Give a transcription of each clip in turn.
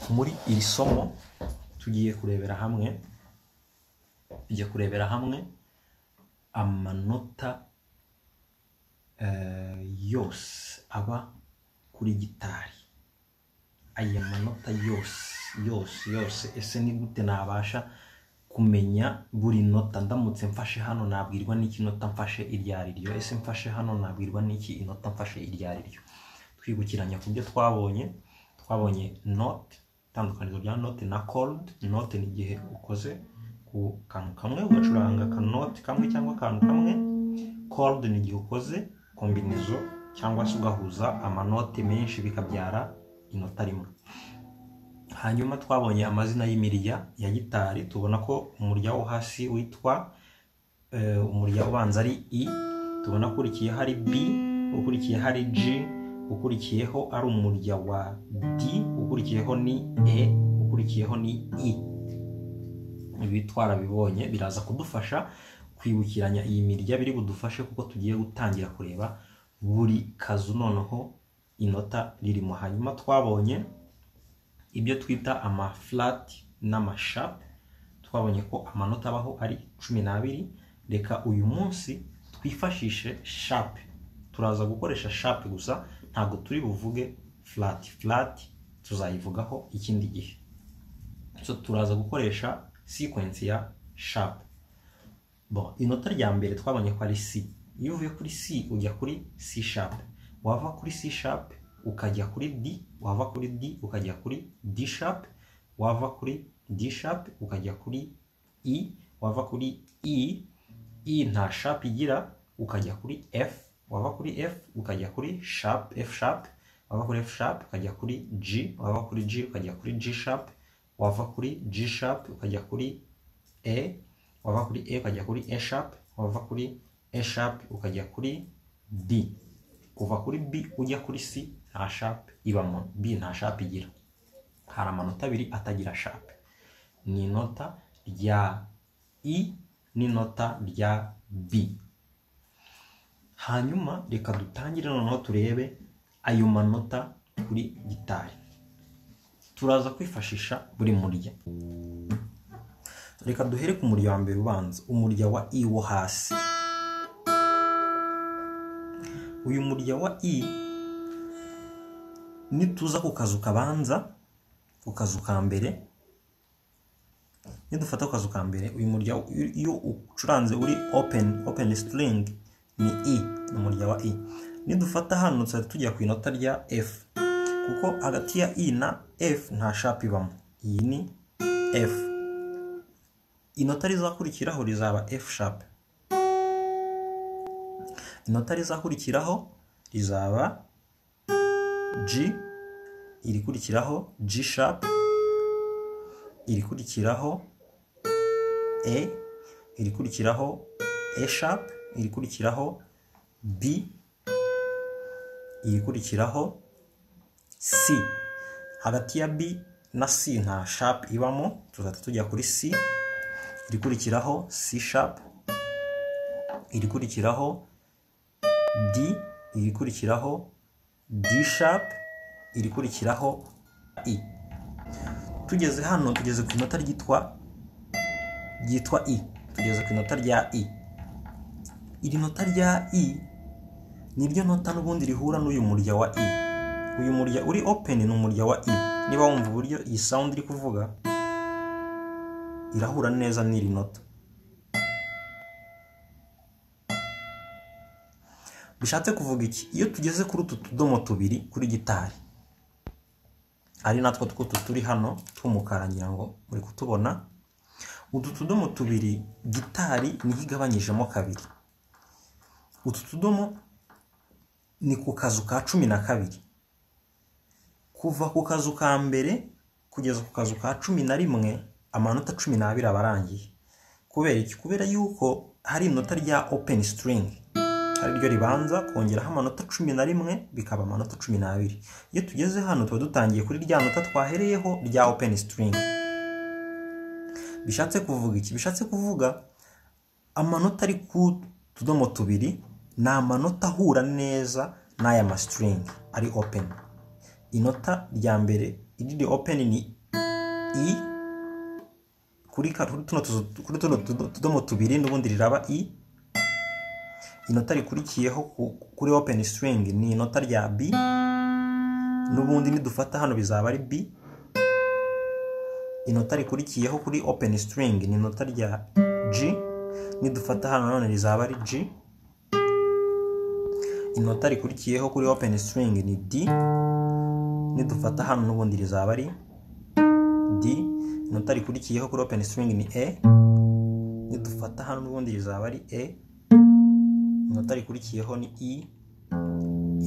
muri iri somo tugiye kurebera hamwe tugiye kurebera hamwe amanota eh, yose aba kuri gitari aya manota yose yose yose ese ni gute nabasha kumenya buri nota ndamutse mfashe hano nabwirwa n'iki nota mfashe iryo ari ryo ese mfashe hano nabwirwa n'iki inota mfashe iryo ari ryo twibukiranya ku byo twabonye twabonye note itandukaniro rya note na chord note ni igihe ukoze ku kantu kamwe ugacuranga akanote kamwe cyangwa akantu kamwe chord ni igihe ukoze kombinizo cyangwa se ugahuza amanote menshi bikabyara inota rimwe hanyuma twabonye amazina y'imirya ya gitari tubona ko umurya wo hasi witwa eh, umurya ubanza ari i tubona ukurikiye hari b ukurikiye hari g ukurikiyeho ari umurya wa d ukurikiyeho ni e ukurikiyeho ni i ibi twarabibonye biraza kudufasha kwibukiranya iyi mirya biri budufashe kuko tugiye gutangira kureba buri kazu noneho inota ririmo hanyuma twabonye ibyo twita amafurati n'amashapu twabonye ko amanota abaho ari cumi n'abiri reka uyu munsi twifashishe shapu turaza gukoresha shapu gusa ntabwo turi buvuge furati furati tuzayivugaho ikindi gihe so turaza gukoresha sikwensi ya shapu bon inota rya mbere twabonye ko ari c iyo uvuye kuri c ujya kuri c shapu wava kuri c shapu ukajya kuri d wava kuri d ukajya kuri d sharp wava kuri d sharp ukajya kuri e wava kuri e e nta sharp igira ukajya kuri f wava kuri f ukajya kuri sharp f sharp wava kuri f sharp ukajya kuri g wava kuri g ukajya kuri g sharp wava kuri g sharp ukajya kuri e wava kuri e ukajya kuri e sharp wava kuri e sharp ukajya kuri d kuva kuri b ujya kuri c nta sharp ibamo b nta sharp igira hari amanota abiri atagira sharp ni inota rya i n'inota rya b hanyuma reka dutangire noneho turebe ayo manota kuri gitari turaza kwifashisha buri murya reka duhere ku murya wa mbere ubanza umurya wa i wo hasi uyu murya wa i nituza ku kazu kabanza ku kazu ka mbere nidufata ku kazu ka mbere uyu murya iyo ucuranze uri open open string ni i ni umurya wa i nidufata hano tuzahita tujya ku inota rya f kuko hagati ya i na f nta shapu ibamo iyi ni f inota rizakurikiraho rizaba f shapu inota rizakurikiraho rizaba G irikurikiraho G sharp irikurikiraho E irikurikiraho E sharp irikurikiraho B irikurikiraho C hagati ya B na C nta sharp ibamo tuzahita tujya kuri C irikurikiraho C sharp irikurikiraho D irikurikiraho D sharp irikurikiraho I tugeze hano tugeze ku inota ryitwa ryitwa I tugeze ku inota rya I iri nota rya I niryo nota n'ubundi rihura n'uyu murya wa I uyu murya uri open ni umurya wa I niba wumva uburyo iyi sound iri kuvuga irahura neza n'iri nota bishatse kuvuga iki iyo tugeze kuri utu tudomo tubiri kuri gitari ari natwo twutu turi hano tw'umukara ngira ngo muri kutubona utu tudomo tubiri gitari niho igabanyijemo kabiri utu tudomo ni ku kazu ka cumi na kabiri kuva ku kazu ka mbere kugeza ku kazu ka cumi na rimwe amanota cumi n'abiri aba arangiye kubera iki kubera yuko hari inota rya open string ariryo ribanza kongeraho amanota cumi na rimwe bikaba amanota cumi n'abiri iyo tugeze hano tuba dutangiye kuri rya nota twahereyeho rya open string bishatse kuvuga iki bishatse kuvuga amanota ari ku tudomo tubiri ni amanota ahura neza n'aya ma string ari open inota rya mbere iriri open ni i kuri ka- kuri tuno tuzu- kuri tuno tudo- tudomo tubiri n'ubundi riraba i inota rikurikiyeho ku- kuri open string ni inota rya b n'ubundi nidufata hano bizaba ari b inota rikurikiyeho kuri open string ni inota rya g nidufata hano nanone rizaba ari g inota rikurikiyeho kuri open string ni d nidufata hano n'ubundi rizaba ari d inota rikurikiyeho kuri open string ni e nidufata hano n'ubundi rizaba ari e inota rikurikiyeho ni i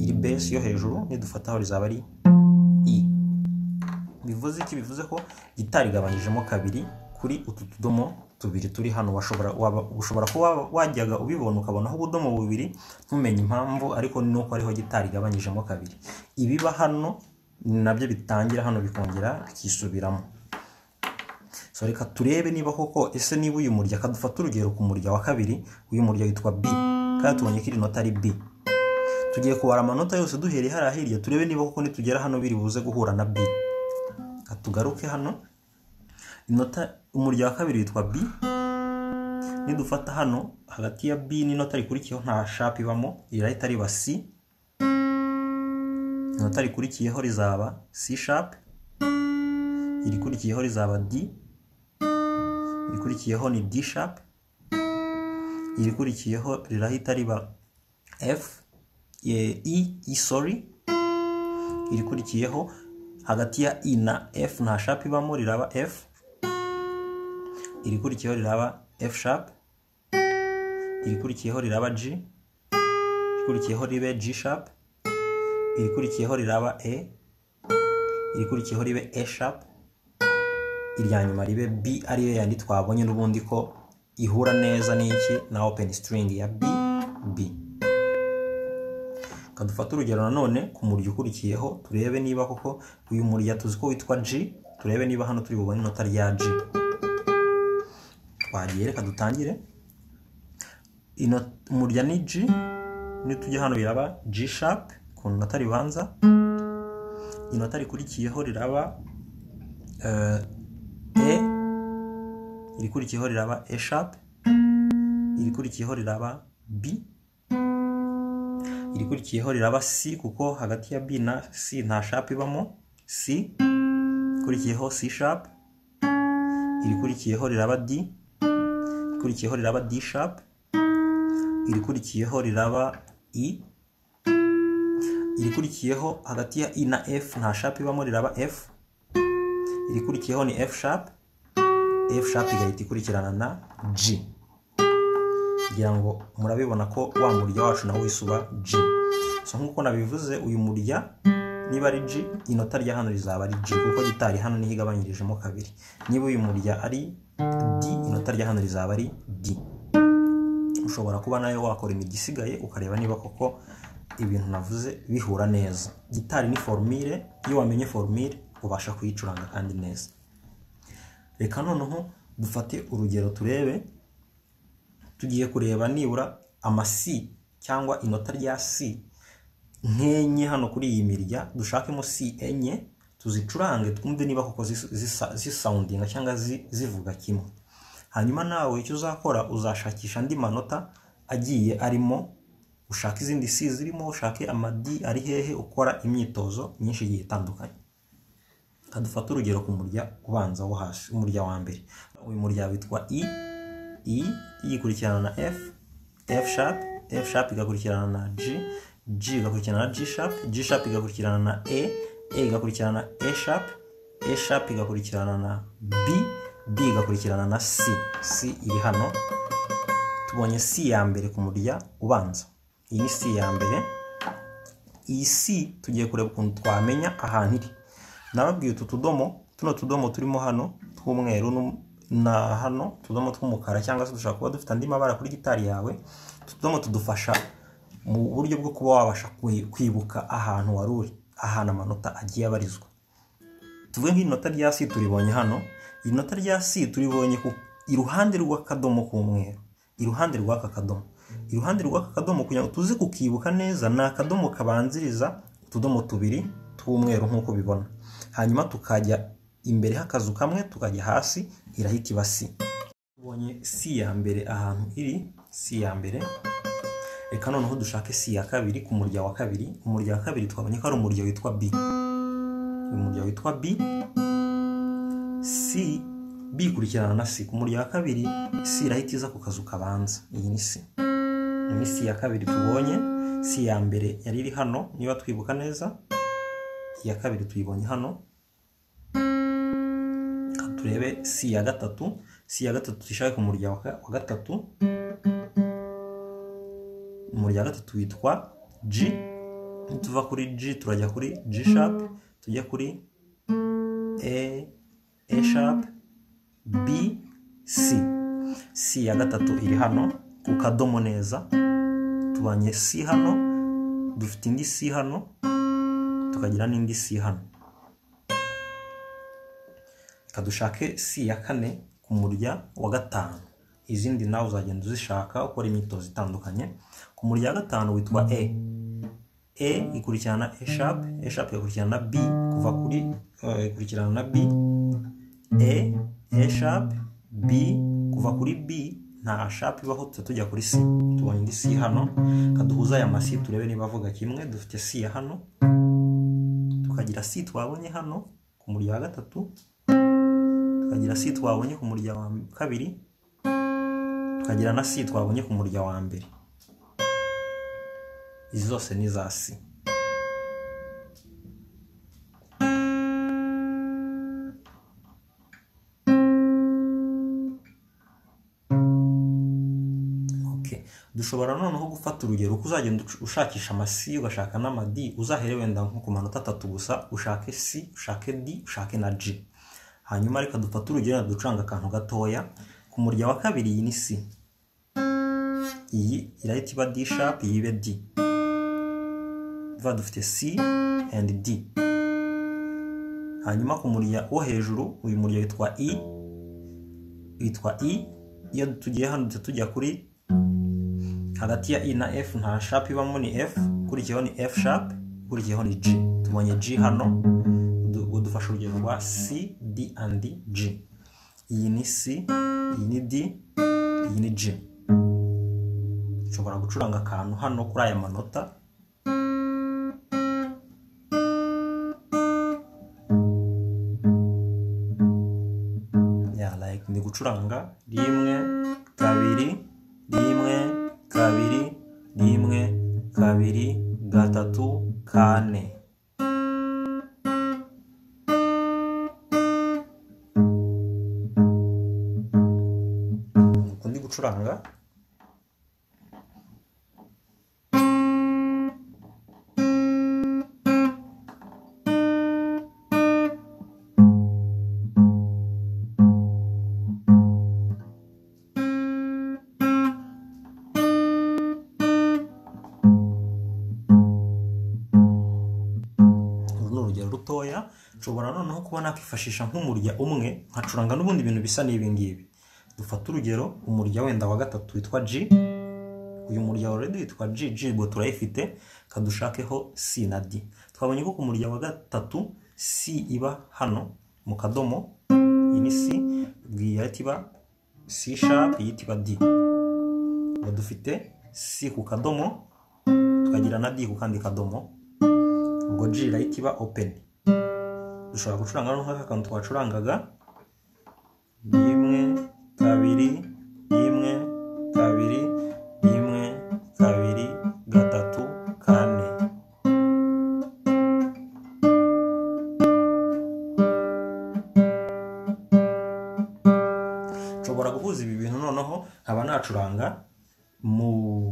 iri base yo hejuru nidufata aho rizaba ari i bivuze iki bivuze ko gitari igabanyijemo kabiri kuri utu tudomo tubiri turi hano washobora waba- ushobora kuba wajyaga ubibona ukabonaho ubudomo bubiri ntumenye impamvu ariko ni uko ariho gitari igabanyijemo kabiri ibiba hano nabyo bitangira hano bikongera bikisubiramo so reka turebe niba koko ese niba uyu murya kadufata urugero ku murya wa kabiri uyu murya witwa b kandi tubonye ko iri nota ari b tugiye kubara amanota yose duhereye hariya hirya turebe niba koko nitugera hano biri buze guhura na b Reka tugaruke hano inota umurya wa kabiri witwa b nidufata hano hagati ya b n'inota rikurikiyeho nta shapu ibamo rirahita riba c inota rikurikiyeho rizaba c shapu irikurikiyeho rizaba d irikurikiyeho ni D sharp irikurikiyeho rirahita riba F ye- E, E sorry irikurikiyeho hagati ya I na F nta sharp ibamo riraba F irikurikiyeho riraba F sharp irikurikiyeho riraba G irikurikiyeho ribe G sharp irikurikiyeho riraba E irikurikiyeho ribe E sharp irya nyuma ribe b ariyo yandi twabonye n'ubundi ko ihura neza n'iki na open string ya b b Reka dufate urugero nanone ku murya ukurikiyeho turebe niba koko uyu murya tuzi ko witwa g turebe niba hano turi bubone inota rya g twagiye reka dutangire Ino- umurya ni g nitujya hano biraba g sharp ku nota ribanza inota rikurikiyeho riraba eh, E irikurikiyeho riraba E sharp irikurikiyeho riraba B irikurikiyeho riraba C kuko hagati ya B na C nta sharp ibamo C ikurikiyeho C sharp irikurikiyeho riraba D irikurikiyeho riraba D sharp irikurikiyeho riraba E irikurikiyeho hagati ya I na F nta sharp ibamo riraba F irikurikiyeho ni F sharp F sharp igahita ikurikirana na G kugira ngo murabibona ko wa murya wacu nawo wisuba G so nk'uko nabivuze uyu murya niba ari G inota rya hano rizaba ari G kuko gitari hano niho igabanyirijemo kabiri niba uyu murya ari D inota rya hano rizaba ari D ushobora kuba nayo wakora imigisigaye ukareba niba koko ibintu navuze bihura neza gitari ni formire iyo wamenye formire ubasha kuyicuranga kandi neza reka noneho dufate urugero turebe tugiye kureba nibura amasi cyangwa inota rya si nk'enye hano kuri iyi mirya dushakemo si enye tuzicurange twumve niba koko zis- zisa- zisawundinga cyangwa zi- zivuga kimwe hanyuma nawe icyo uzakora uzashakisha andi manota agiye arimo ushaka izindi si zirimo ushake amadi ari hehe ukora imyitozo myinshi igiye itandukanye dufate urugero ku murya ubanza wo hasi umurya wa mbere uyu murya witwa i i i ikurikirana na f f sharp f sharp igakurikirana na g g igakurikirana na g sharp g sharp igakurikirana na e e igakurikirana na e sharp e sharp igakurikirana na b b igakurikirana na c c iri hano tubonye c ya mbere ku murya ubanza iyi ni c ya mbere iyi si tugiye kureba ukuntu twamenya ahantu iri nababwiye utu tudomo tuno tudomo turimo hano tw'umweru n'um- na hano utudomo tw'umukara cyangwa se dushobora kuba dufite andi mabara kuri gitari yawe utu tudomo tudufasha mu buryo bwo kuba wabasha kwi- kwibuka ahantu wari uri ahantu amanota agiye abarizwa tuvuge nk'inota rya si turibonye hano inota rya si turibonye ku iruhande rw'akadomo k'umweru iruhande rw'aka kadomo iruhande rw'aka kadomo kugira ngo tuze kukibuka neza ni akadomo kabanziriza utudomo tubiri tw'umweru nk'uko ubibona hanyuma tukajya imbere h'akazu kamwe tukajya hasi irahita iba si tubonye si ya mbere ahantu iri si ya mbere reka noneho dushake si ya kabiri ku murya wa kabiri umurya wa kabiri twabonye ko ari umurya witwa b uyu murya witwa b si b ikurikirana na si ku murya wa kabiri si irahita iza ku kazu kabanza iyi ni si iyi ni si ya kabiri tubonye si ya mbere yari iri hano niba twibuka neza iya kabiri tuyibonye hano Reka turebe si ya gatatu si ya gatatu tuyishake ku murya wa ka- wa gatatu umurya wa gatatu witwa G nituva kuri G turajya kuri G sharp tujya kuri A A sharp B C C ya gatatu iri hano ku kadomo neza tubanye C hano dufite indi C hano tukagira n'indi C hano reka dushake C ya kane ku murya wa gatanu izindi nawe uzagenda uzishaka ukora imyitozo itandukanye ku murya wa gatanu witwa E E ikurikirana na E sharp E sharp igakurikirana na B kuva kuri eh, ikurikirana na B E E sharp B kuva kuri B nta sharp ibaho tuza tujya kuri C tubonye indi C hano kaduhuza aya masi turebe niba avuga kimwe dufite C ya hano tukagira C twabonye hano ku murya wa gatatu tukagira C twabonye ku murya wa kabiri tukagira na C twabonye ku murya wa mbere izi zose ni za si Okay. dushobora noneho gufata urugero uko uzagenda ush- ushakisha amasi ugashaka n'amadi uzahere wenda nko ku manota atatu gusa ushake si ushake di ushake na g hanyuma reka dufate urugero ducanga akantu gatoya ku murya wa kabiri iyi ni si iyi irahita iba d sharp iyi ibe d tuba dufite C and D hanyuma ku murya wo hejuru uyu murya witwa I witwa I iyo tugiye hano duhita tujya kuri hagati ya I na F nta sharp ibamo ni F ukurikiyeho ni F sharp ukurikiyeho ni G tubonye G hano du- budufasha urugero rwa C D and G iyi ni C iyi ni D iyi ni G nshobora gucuranga akantu hano kuri aya manota ya like ndi gucuranga rimwe kabiri rimwe kabiri rimwe kabiri gatatu kane Uku ndi gucuranga uru ni urugero rutoya nshobora noneho kuba nakwifashisha nk'umurya umwe nkacuranga n'ubundi bintu bisa n'ibingibi dufate urugero umurya wenda wa gatatu witwa G uyu murya already witwa G G ubwo turayifite kadushakaho C na D twabonye ko ku murya wa gatatu C iba hano mu kadomo iyi ni C bwira ati iba C sharp iyi iti iba D ubwo dufite C ku kadomo tukagira na D ku kandi kadomo ubwo G irahita iba open dushobora gucuranga noneho aka kantu twacurangaga rimwe kabiri rimwe kabiri rimwe kabiri gatatu kane nshobora guhuza ibi bintu noneho nkaba nacuranga mu,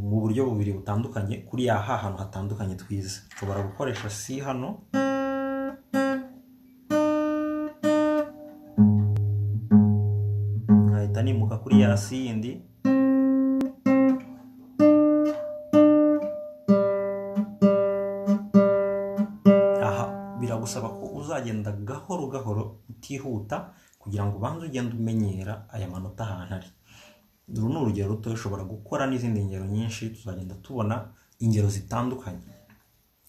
mu buryo bubiri butandukanye kuri ya ha hantu hatandukanye twize nshobora gukoresha C hano nkahita nimuka kuri ya C yindi aha biragusaba ko uzagenda gahoro gahoro utihuta kugira ngo ubanze ugende umenyera aya manota ahantu ari uru ni urugero ruto ushobora gukora n'izindi ngero nyinshi tuzagenda tubona ingero zitandukanye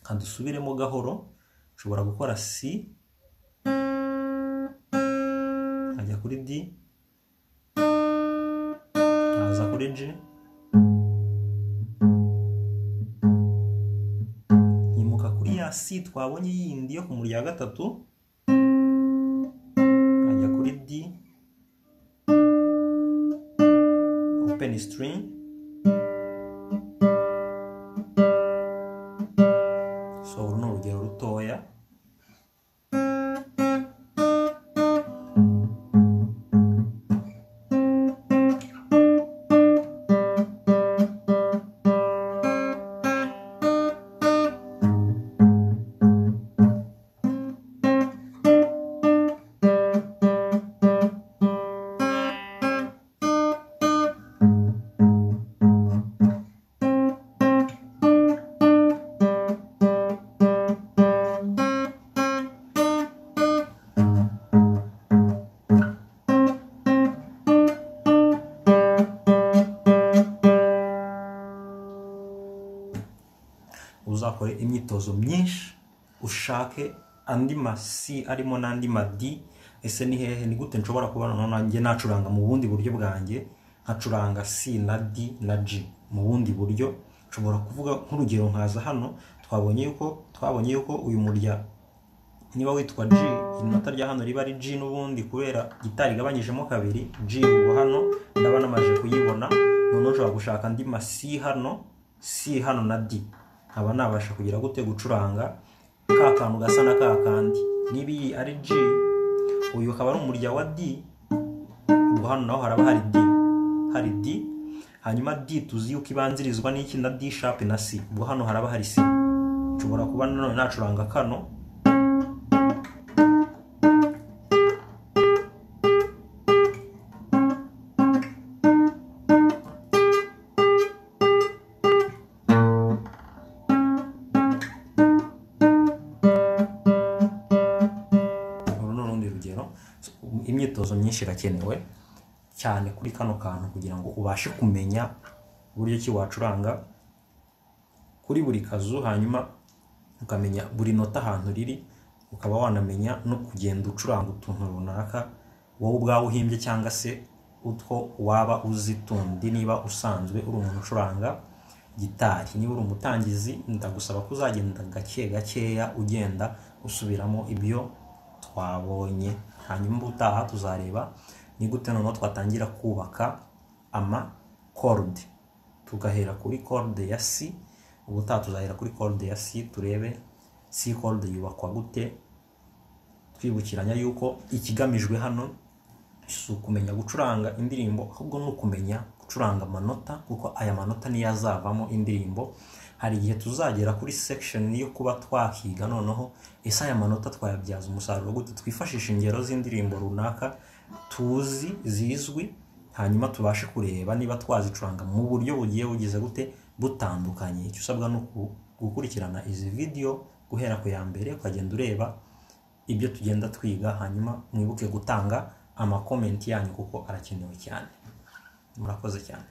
nka dusubiremo gahoro ushobora gukora si kuri D nkaza kuri G nkimuka kuri ya C twabonye yindi yo ku murya wa gatatu nkajya kuri D open string so uru ni urugero rutoya uzakore imyitozo myinshi ushake andi masi arimo n'andi madi ese ni hehe ni gute nshobora kubona nanjye nacuranga mu bundi buryo bwanjye nkacuranga si na di na ji mu bundi buryo nshobora kuvuga nk'urugero nkaza hano twabonye yuko twabonye yuko uyu murya niba witwa G inota rya hano riba ari G n'ubundi kubera gitari igabanyijemo kabiri G ubu hano ndaba namaze kuyibona noneho nshobora gushaka andi ma C hano C hano na D nkaba nabasha kugira gute gucuranga ka kantu gasa na ka kandi niba iyi ari G uyu akaba ari umurya wa D ubwo hano naho haraba hari D hari D hanyuma D tuzi yuko ibanzirizwa n'iki na D sharp na C ubwo hano haraba hari C nshobora kuba nanone nacuranga kano uru ni urundi rugero So, imyitozo myinshi irakenewe cyane kuri kano kantu kugira ngo ubashe kumenya uburyo ki wacuranga kuri buri kazu hanyuma ukamenya buri nota ahantu riri ukaba wanamenya no kugenda ucuranga utuntu runaka wowe ubwawe uhimbye cyangwa se utwo waba uzi tundi niba usanzwe uri umuntu ucuranga gitari niba uri umutangizi ndagusaba ko uzagenda gake gakeya ugenda usubiramo ibyo twabonye hanyuma ubutaha tuzareba ni gute noneho twatangira kubaka ama kode tugahera kuri kode ya si ubutaha tuzahera kuri kode ya si turebe si kode yubakwa gute twibukiranya yuko ikigamijwe hano si ukumenya gucuranga indirimbo ahubwo ni ukumenya gucuranga amanota kuko aya manota niyo azavamo indirimbo hari igihe tuzagera kuri section yo kuba twakiga noneho ese aya manota twayabyaza umusaruro gute twifashisha ingero z'indirimbo runaka tuzi zizwi hanyuma tubashe kureba niba twazicuranga mu buryo bugiye bugize gute butandukanye icyo usabwa ni uku- gukurikirana izi video guhera ku ya mbere ukagenda ureba ibyo tugenda twiga hanyuma mwibuke gutanga amakomenti yanyu kuko arakenewe cyane murakoze cyane